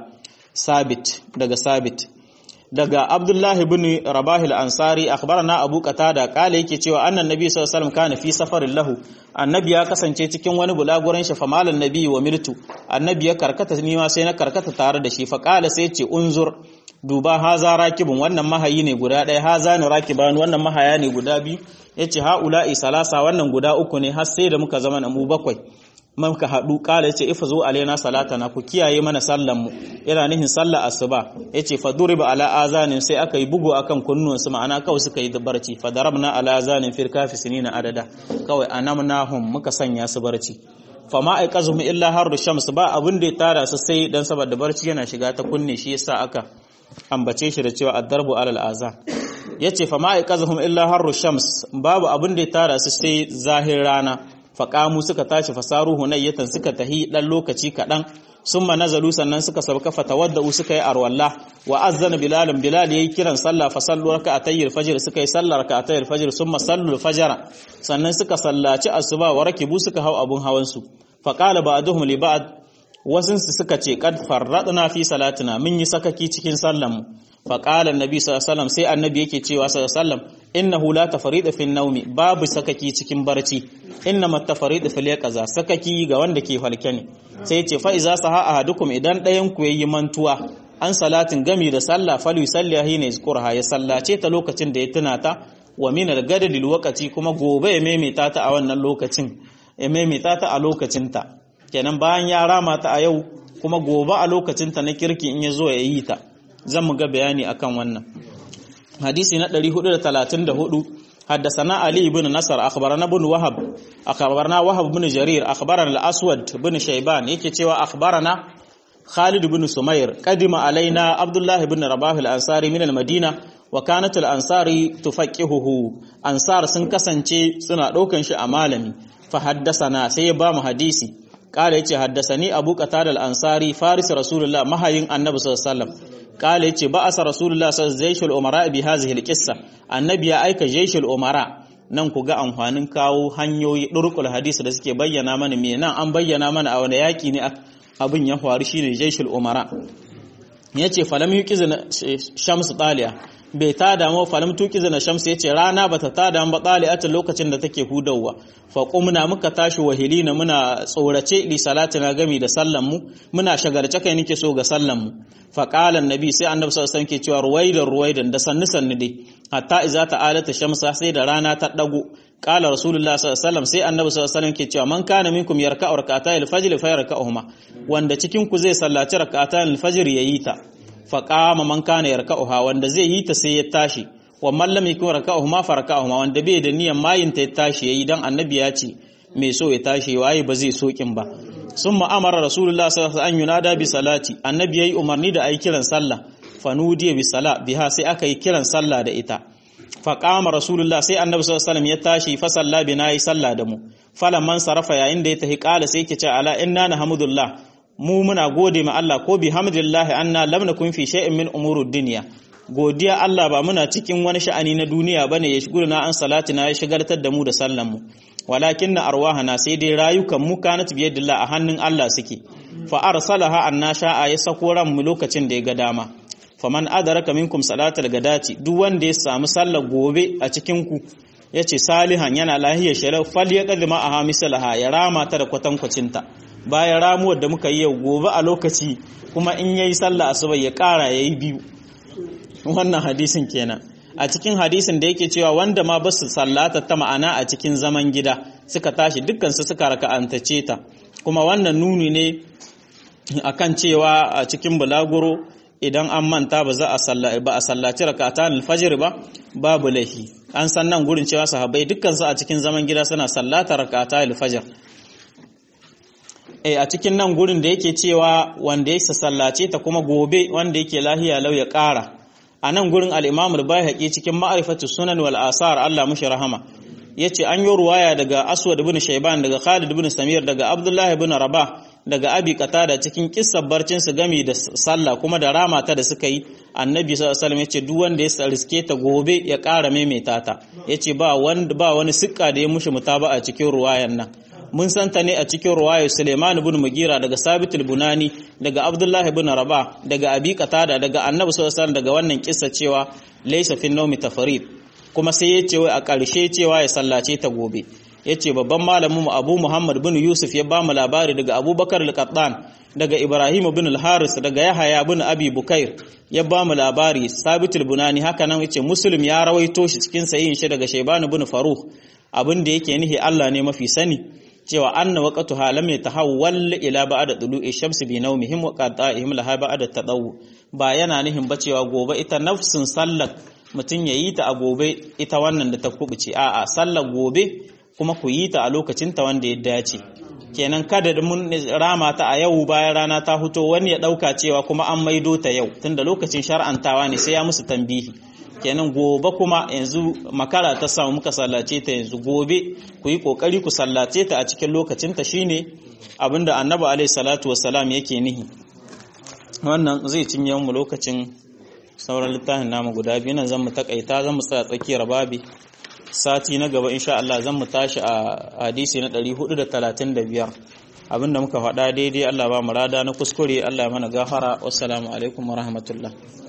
Sabit daga Sabit daga Abdullahi bin Rabah al-Ansari akhbarana Abu Qatada kale yake cewa annan nabi sallallahu alaihi wasallam kana fi safarin lahu annabi ya kasance cikin wani bulaguran shi famalan nabi wa mirtu annabi ya karkata ni ma sai na karkata tare da shi fa kala sai ce unzur duba haza rakibun wannan mahayi ne guda ɗaya haza ne rakiban wannan mahaya ne guda biyu yace haula'i salasa wannan guda uku ne har sai da muka zama mu bakwai muka haɗu ƙala yace ifa zo alaina salatana ku kiyaye mana sallan mu yana nihin sallar asuba yace fa duriba ala azanin sai aka yi bugu akan kunnuwan su ma'ana kawai suka yi barci fa darabna ala azanin fil kafi sinina adada kawai anamnahum muka sanya su barci fa ma aiqazuhum illa harru shams ba abin da ya tara su sai dan saboda barci yana shiga ta kunne shi yasa aka ambace shi da cewa addarbu alal azan yace fa ma aiqazuhum illa harru shams babu abin da ya tara su sai zahir rana faƙamu suka tashi fasaru hunayyatan suka tahi ɗan lokaci kaɗan sun ma nazalu sannan suka sauka fatawadda'u suka yi arwalla wa azzana bilalun bilal yayi kiran sallah fa sallu raka'atayil fajr suka yi sallar raka'atayil fajr summa sallu fajra sannan suka sallaci asuba wa rakibu suka hau abun hawan su fa qala ba'duhum li ba'd wasun su suka ce kad farradna fi salatina mun yi sakaki cikin sallan mu fa qala annabi sallallahu alaihi wasallam sai annabi yake cewa sallallahu alaihi wasallam innahu la tafarida fi naumi babu sakaki cikin barci innama tafarida fil yaqaza sakaki ga wanda ke falke ne sai ce fa iza saha ahadukum idan ɗayan ku yayi mantuwa an salatin gami da sallah falu sallahi ne zkurha ya sallace ta lokacin da ya tuna ta wa min al-gadad waqati kuma gobe ya maimaita ta a wannan lokacin ya maimaita ta a lokacin ta kenan bayan ya rama ta a yau kuma gobe a lokacin ta na kirki in ya zo ya yi ta zan mu ga bayani akan wannan hadisi na 434 حدثنا علي بن نصر اخبرنا بن وهب اخبرنا وهب بن جرير اخبرنا الاسود بن شيبان yake cewa akhbarana Khalid bin Sumair qadima alaina Abdullah ibn Rabah al-Ansari min al-Madina wa kanat al-Ansari tufaqihuhu ansar sun kasance suna daukan shi a malami fa haddasana sai ya ba mu hadisi kala yace haddasani Abu Qatada al-Ansari faris Rasulullah mahayin Annabi sallallahu alaihi wasallam kala yace ba'asa Rasulullah sallallahu alaihi wasallam umara bi hadhihi al-qissa annabi ya aika jaishul umara nan ku ga amfanin kawo hanyoyi durkul hadisi da suke bayyana mana me nan an bayyana mana a wani yaki ne abin ya faru shine jaishul umara yace falam yuqizna shams taliya bai ta damu falam tuqizna shams yace rana bata ta damu ba taliyatin lokacin da take hudawa fa qumna muka tashi wahilina muna tsorace li salatina gami da sallan mu muna shagarce kai nake so ga sallan mu fa qala annabi sai annabi sallallahu alaihi wasallam ke cewa ruwaidan ruwaidan da sannu sannu dai hatta iza ta'alata shamsa sai da rana ta dago qala rasulullah sallallahu alaihi wasallam sai annabi sallallahu alaihi wasallam ke cewa man kana minkum yarka'u rak'atayil fajr fa yarka'uhuma wanda cikin ku zai sallaci rak'atayil fajr yayi ta fa qama man kana yarka'uha wanda zai yi ta sai ya tashi wa man lam yakun raka'uhuma fa raka'uhuma wanda bai da niyyar mayin ta ya tashi yayi dan annabi ya ce mai so ya tashi waye ba zai sokin ba summa amara rasulullah sallallahu alaihi wasallam an yunada bi salati annabi yayi umarni da ayi kiran sallah fanudiya bi sala biha sai aka yi kiran sallah da ita fa qama rasulullah sai annabi sallallahu alaihi wasallam ya tashi fa salla bina yi sallah da mu falan man sarafa yayin da ya tahi qala sai yake ce ala inna nahmudullah mu muna gode ma Allah ko bi hamdillah anna lam nakun fi shay'in min umurud dunya godiya Allah ba muna cikin wani sha'ani na duniya bane ya shigurna an salatina ya shigartar da mu da sallan mu walakin na arwahana sai dai rayukan mu kanat biyadillah a hannun Allah suke fa arsalaha anna sha'a ya sako ran mu lokacin da ya ga dama faman adaraka minkum salatal gadati duk wanda ya samu sallar gobe a cikin ku yace salihan yana lahiyar sharaf fal ya kadima a hamisalaha ya rama ta da kwatankwacinta bayan ramuwar da muka yi yau gobe a lokaci kuma in yayi sallah asuba ya kara yayi biyu wannan hadisin kenan a cikin hadisin da yake cewa wanda ma basu sallata ta ma'ana a cikin zaman gida suka tashi dukkan su suka raka'antace ta kuma wannan nuni ne akan cewa a cikin bulaguro idan an manta ba za a sallaci ba a sallaci rak'atan al-fajr ba babu lahi an san nan gurin cewa sahabbai dukkan su a cikin zaman gida suna sallata rak'atan al-fajr eh a cikin nan gurin da yake cewa wanda ya sallace ta kuma gobe wanda yake lahiya lau ya ƙara a nan gurin al-Imam al-Baihaqi cikin ma'rifatu sunan wal asar Allah mushi rahama yace an yi ruwaya daga Aswad ibn Shayban daga Khalid ibn Samir daga Abdullah ibn Rabah daga Abi Qatada cikin kissar barcin su gami da sallah kuma da ramata da suka yi Annabi sallallahu alaihi wasallam yace duk wanda ya riske ta gobe ya ƙara maimaita ta yace ba wanda ba wani sikka da ya mushi mutaba a cikin ruwayan nan mun santa ne a cikin ruwaya Suleiman ibn Mugira daga Sabit al-Bunani daga Abdullah ibn Rabah daga Abi Qatada daga Annabi sallallahu alaihi wasallam daga wannan kissa cewa laysa fi nawmi tafarid kuma sai ya ce wai a ƙarshe cewa ya sallace ta gobe ya ce babban malamin mu Abu Muhammad bin Yusuf ya ba mu labari daga Abubakar al-Qattan daga Ibrahim bin al-Haris daga Yahaya bin Abi Bukair ya ba mu labari Sabit al-Bunani haka nan yace Muslim ya rawaito shi cikin sahihin shi daga Shayban bin Faruq abin da yake nihi Allah ne mafi sani cewa anna waqtuha lam yatahawwal ila ba'da tulu'i shamsi bi nawmihim wa qata'ihim laha ba'da tadawu ba yana nihin ba cewa gobe ita nafsin sallar mutum ya yi ta a gobe ita wannan da ta kubuce a'a sallar gobe kuma ku yi ta a lokacin ta wanda ya dace kenan kada da mun rama ta a yau bayan rana ta fito wani ya dauka cewa kuma an maido ta yau tunda lokacin shar'antawa ne sai ya musu tambihi kenan gobe kuma yanzu makara ta samu muka sallace ta yanzu gobe ku yi kokari ku sallace ta a cikin lokacin ta shine abinda annabi alaihi salatu wassalam yake nihi wannan zai cinye mu lokacin sauran littafin namu guda biyu nan zan mu takaita zan mu tsaya tsakiyar babi sati na gaba insha Allah zan mu tashi a hadisi na 435 abinda muka faɗa daidai Allah ba mu rada na kuskure Allah ya mana gafara wassalamu alaikum wa rahmatullah